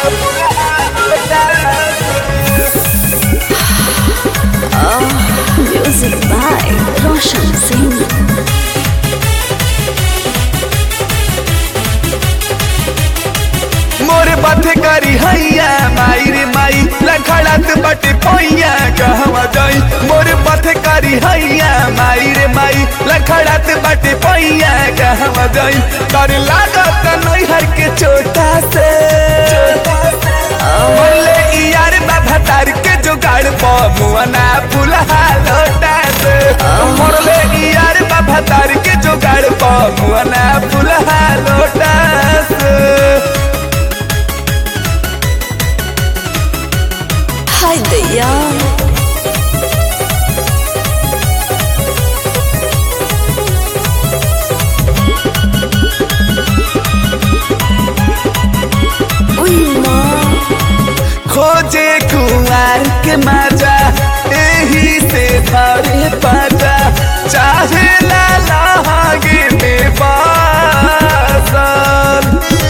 Music by Roshan Singh. मोर बाथे करी हैया माई रे माई लखड़त बटे पैया कहवा जाई मोर बाथे करी हैया माई रे माई लखड़त बटे पैया कहवा जाई कर लागत नैहर के चोटा से बोले यार बाबा तार के जुगाड़ मुआना फुलहा लोटा से मोरले यार बाबा तार के जुगाड़ मुआना फुलहा लोटा से Hi there. Uy, ma. खोजे कुमार के मजा यही से भरे पता चाहे ला लागे में बासल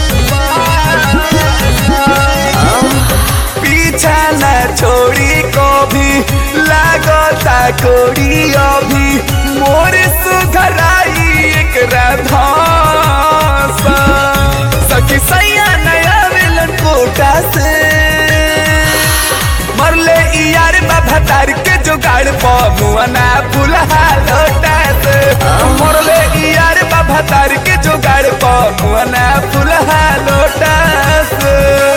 पीछा न छोड़ी को भी लागता कोड़ी अभी मोर सुघराई एक राधा सखी सैया नया मिलन कोटा से मरले यार बाबा तार के जुगाड़ मुआना फुलहा लोटा से मरले यार बाबा तार के जुगाड़ मुआना फुलहा लोटा से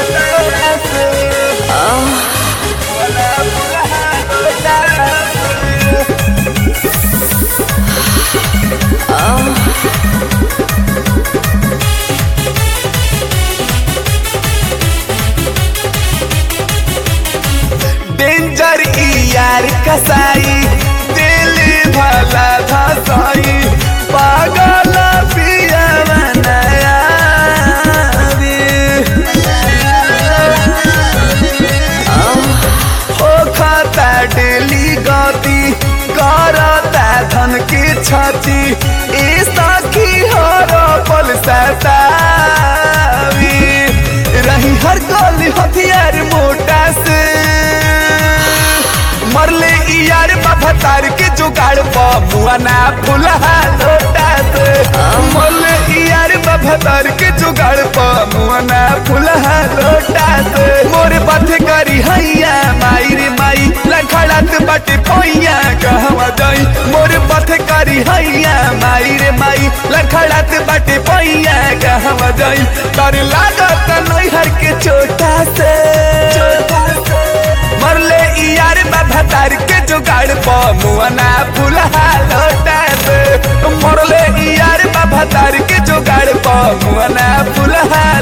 डेंजर ई यार कसाई दिल भला धसाई पागल पिया बनाया हो खाता डेली गति करता धन की छाती ए सखी हर पल सतावी रही हर गली हथियार मोटा से मरले ई यार बाबा तार के जुगाड़ मुआना फुलहा लोटा से मरले ई यार बाबा तार के जुगाड़ मुआना फुलहा लोटा से मोर पथ करी हैया माई रे माई लखड़त बटे पैया कहवा जाई मोर पथ करी हैया माई रे माई लखड़त बटे पैया कहवा जाई कर लागत नैहर के चोटा से मरले ई यार बाबा तार के जुगाड़ मुआना फुलहा लोटा से मरले ई यार बाबा तार के जुगाड़ मुआना फुलहा